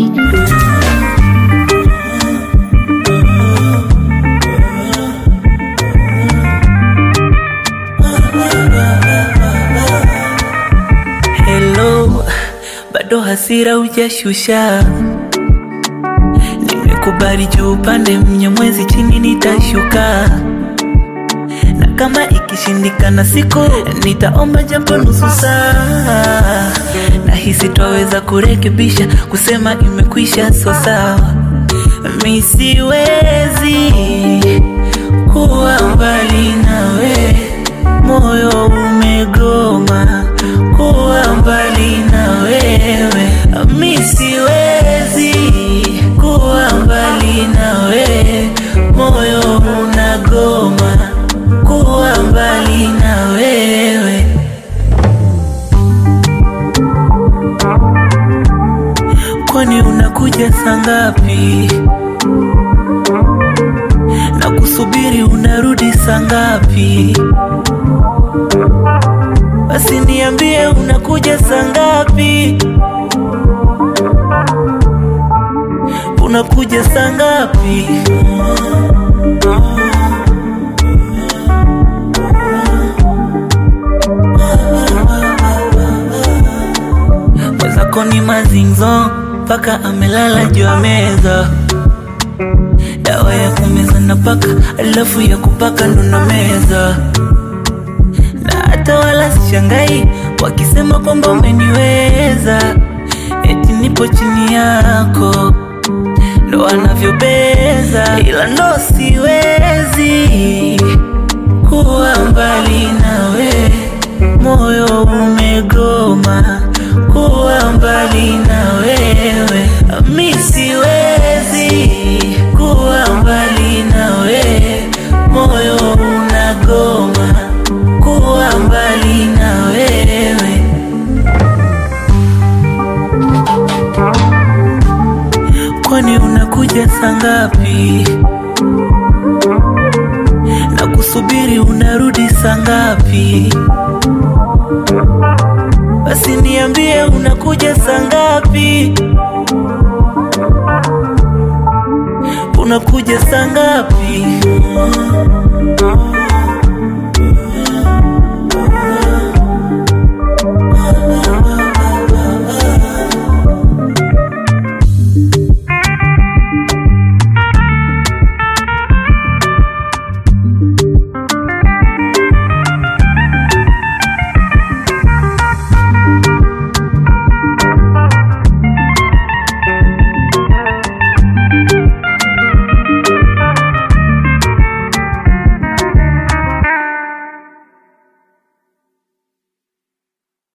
Hello, bado hasira hujashusha. Nimekubali juu upande mnyamwezi chini nitashuka, na kama ikishindikana siku nitaomba japo nusu saa. Nahisi twaweza kurekebisha, kusema imekwisha, so sawa. Mi siwezi kuwa mbali nawe, moyo umegoma kuwa mbali na wewe. Mi siwezi kuwa mbali nawe, moyo unagoma kuwa mbali na wewe. Kwani unakuja saa ngapi? Na kusubiri unarudi saa ngapi? Basi niambie unakuja saa ngapi? Unakuja saa ngapi? Mwenzako ni mazinzo mpaka amelala juu ya meza, dawa ya kumeza na paka, alafu ya kupaka ndo na meza na hata wala sishangai wakisema kwamba umeniweza, eti nipo chini yako, ndo wanavyobeza, ila ndo siwezi kuwa mbali nawe, moyo umegoma kuwa mbali na wewe, mi siwezi kuwa mbali nawe, moyo unagoma kuwa mbali na wewe. Kwani unakuja saa ngapi? Na kusubiri unarudi saa ngapi? Basi niambie unakuja saa ngapi? Unakuja saa ngapi?